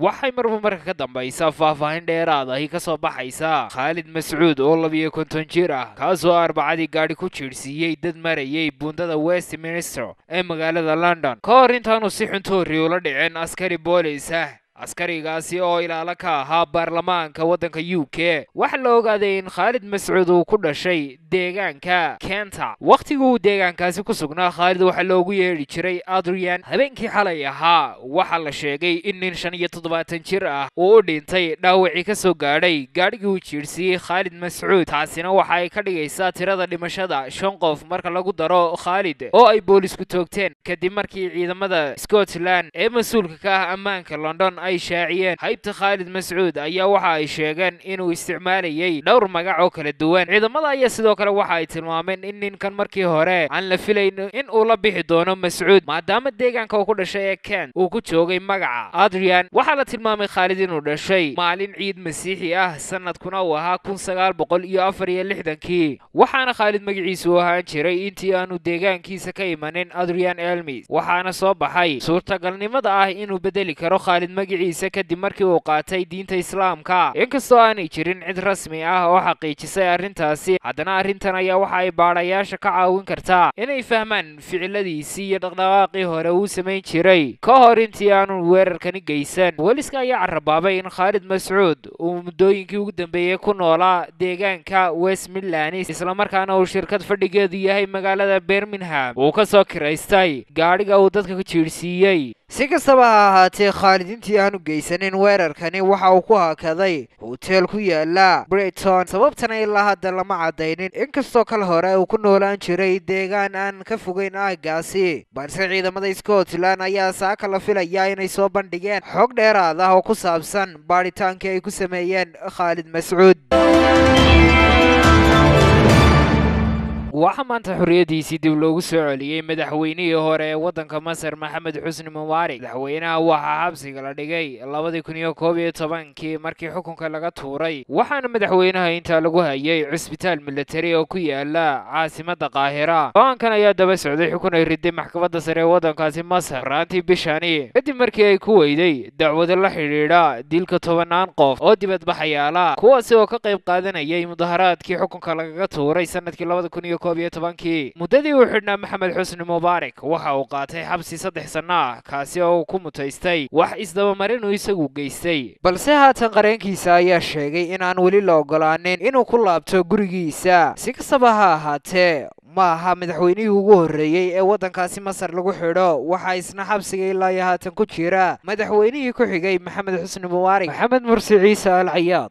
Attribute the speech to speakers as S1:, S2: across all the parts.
S1: waxay marba marka ka dambaysa faahfaahin dheeraad ahi ka soo baxaysa khaalid mascuud oo labiyo konton jir ah kaasoo arbacadii gaadhi ku jiirhsiiyey dad marayay buundada westminster ee magaalada london ka hor intaanu si xuntoori ula dhicin askari boolis ah askarigaasi oo ilaalo ka ahaa baarlamaanka waddanka u k waxaa la ogaaday in khaalid mascuud uu ku dhashay deegaanka kenta wakhtigii uu deegaankaasi ku sugnaa khaalid waxaa loogu yeedhi jiray adrian habeenkii xalay ahaa waxaa la sheegay in nin shan iyo toddobaatan jir ah uu u dhintay dhaawacii ka soo gaadhay gaadhigii uu jiirhsiiyey khaalid mascuud taasina waxa ay ka dhigaysaa tirada dhimashada shan qof marka lagu daro khaalid oo ay boolisku toogteen kadib markii ciidamada scotland ee mas-uulka ka ah ammaanka london ay shaaciyeen haybta khaalid mascuud ayaa waxa ay sheegeen inuu isticmaalayay dhowr magac oo kala duwan ciidamada ayaa sidoo kale waxa ay tilmaameen in ninkan markii hore aan la filayn in uu la bixi doono mascuud maadaama deegaanka uu ku dhashay ee kent uu ku joogay magaca adrian waxaa la tilmaamay khaalid inuu dhashay maalin ciid masiixi ah sanadkuna uu ahaa kun sagaal boqol iyo afar iyo lixdankii waxaana khaalid magaciisu u ahaan jiray intii aanu deegaankiisa ka imanin adrian elmis waxaana soo baxay suurtagalnimada ah inuu bedeli karo khaalid magaciisa kadib markii uu qaatay diinta islaamka inkastoo aanay jirin cid rasmi ah oo xaqiijisay arrintaasi haddana arrintan ayaa waxa ay baadhayaasha ka caawin kartaa inay fahmaan ficiladiisii iyo dhaqdhaqaaqii hore uu samayn jiray ka hor intii aanu weerarkani geysan booliska ayaa carabaabay in khaalid mascuud uu muddooyinkii ugu dambeeyey ku noolaa deegaanka west midlands islamarkaana uu shirkad fadhigeedu yahay magaalada birmingham uu ka soo kiraystay gaadhiga uu dadka ka jiirhsiiyey si kastaba ha ahaatee khaalid intii aanu geysanin weerarkani waxa uu ku hakaday hoteel ku yaala brighton sababtana ilaa hadda lama caddaynin inkastoo kal hore uu ku noolaan jiray deegaan aan ka fogeyn aagaasi balse ciidamada scotland ayaa saaka la filayaa inay soo bandhigeen xog dheeraad ah oo ku saabsan baadhitaankii ay ku sameeyeen khaalid mascuud waxaa maanta xorriyaddiisii dib loogu soo celiyey madaxweynihii hore ee waddanka masar maxamed xusni mubaarak madaxweynaha waxaa xabsiga la dhigay labadii kun iyo koob iyo tobankii markii xukunka laga tuuray waxaana madaxweynaha intaa lagu hayay cusbitaal militari oo ku yaala caasimadda qaahira go-aankan ayaa daba socday xukun ay riday maxkamadda sare ee waddankaasi masar raantii bishani kadib markii ay ku weyday dacwado la xidhiidha dilka tobanaan qof oo dibadbaxayaala kuwaasi oo ka qayb qaadanayay mudaharaadkii xukunka lagaga tuuray sanadkii labada kun iyo koob iyo tobankii muddadii uu xidhnaa maxamed xusni mubaarak waxa uu qaatay xabsi saddex sanno ah kaasi oo uu ku mutaystay wax isdabamarin uu isagu geystay balse haatan qareenkiisa ayaa sheegay in aan weli la ogolaanin inuu ku laabto gurigiisa si kastaba ha ahaatee ma aha madaxweynihii ugu horreeyey ee waddankaasi masar lagu xidho waxaa isna xabsiga ilaa iyo haatan ku jira madaxweynihii ku xigay maxamed xusni mubaarak maxamed mursi ciise al cayaad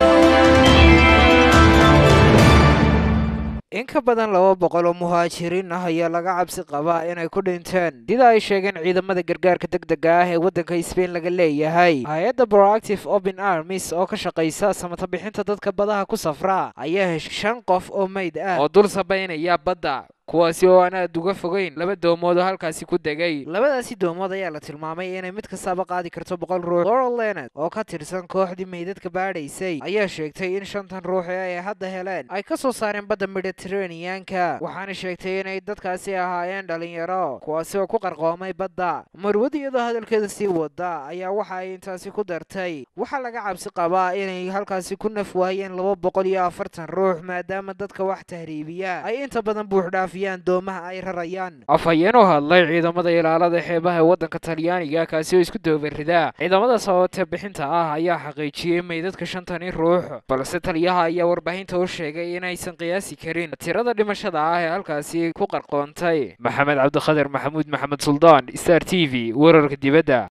S1: in ka badan laba boqol oo muhaajiriin ah ayaa laga cabsi qabaa inay ku dhinteen sida ay sheegeen ciidamada gargaarka degdega ah ee waddanka sbain laga leeyahay hay-adda proactive open armis oo ka shaqaysa samata bixinta dadka badaha ku safra ayaa heshay shan qof oo meyd ah oo dul sabaynaya badda kuwaasi oo aan aad uga fogeyn laba doomood oo halkaasi ku degay labadaasi doomood ayaa la tilmaamay inay mid kastaba qaadi karto boqol ruux laurel leonard oo ka tirsan kooxdii meydadka baadhaysay ayaa sheegtay in shantan ruux ee ay hadda heleen ay ka soo saareen badda mediteraneanka waxaana sheegtay inay dadkaasi ahaayeen dhalinyaro kuwaasi oo ku qarqoomay badda marwad iyadoo hadalkeeda sii wada ayaa waxa ay intaasi ku dartay waxaa laga cabsi qabaa inay halkaasi ku naf waayeen laba boqol iyo afartan ruux maadaama dadka wax tahriibiya ay inta badan buuxdhaafiyaan doomaha ay rarayaan afhayeen u hadlay ciidamada ilaalada xeebaha ee waddanka talyaaniga kaasi oo isku doobarida ciidamada sababta bixinta ah ayaa xaqiijiyey meydadka shantani ruux balse taliyaha ayaa warbaahinta u sheegay inaysan qiyaasi karin tirada dhimashada ah ee halkaasi ku qarqoontay maxamed cabdikhadir maxamuud maxamed suldaan star t v wararka dibadda